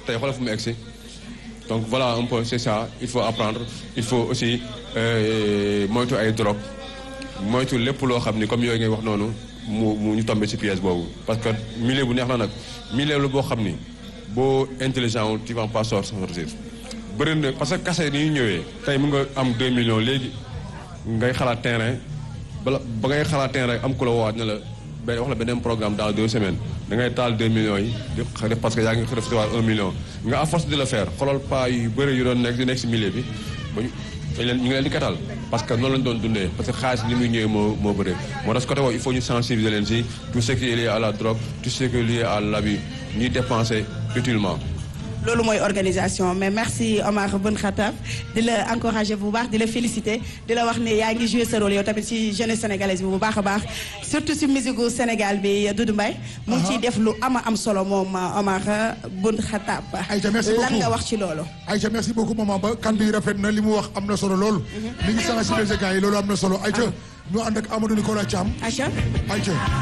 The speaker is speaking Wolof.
tey xoolal fu mu egsi donc voilà un peu c'est ça il faut apprendre il faut aussi moytu ay drogue moytu lépp loo xam ni comme yooyu ngay wax noonu mu mu ñu tombé ci pièce boobu parce que milieu bu neex na nag milieu la boo xam ni boo intelligent wu tu vas pas sortir bëri na parce que kase ni ñu ñëwee tey mu nga am 2 millions léegi ngay xalaat terrain bala ba ngay xalaat terrain am ku la woowaat ne la benn wax la beneen programme dans deux semaines da ngay taal 2 millions yi di def parce que yaa ngi recevoir 1 million nga à force de le faire xoolal pas yu bëri yu doon nekk di nekk si milieu bi ba ñu dañ leen ñu ngi leen di katal parce que noonu lañ doon dundee parce que xaalis li muy ñëwee moo moo bëri moo tax côté boobu il faut ñu sensibiliser leen si tout ce qui est lié à la drogue tout ce qui est lié à l'abus ñuy dépenser utilement loolu mooy organisation mais merci Omar Bun Khattab di la encourager bu baax di la féliciter di la wax ne yaa ngi jouer sa rôle yow tamit ci jeunesse sénégalaise bi bu baax a baax surtout ci musique gu Sénégal bi Doudou Mbaye mu ngi ciy def lu ama am solo moom Omar Bun Khattab Aïcha merci beaucoup lan nga wax ci loolu Aïcha merci beaucoup maman ba kan bi rafet na li mu wax am na solo lool mi ngi sensibiliser gars yi loolu am na solo Aïcha ñu ànd ak Amadou Nicolas Thiam Aïcha Aïcha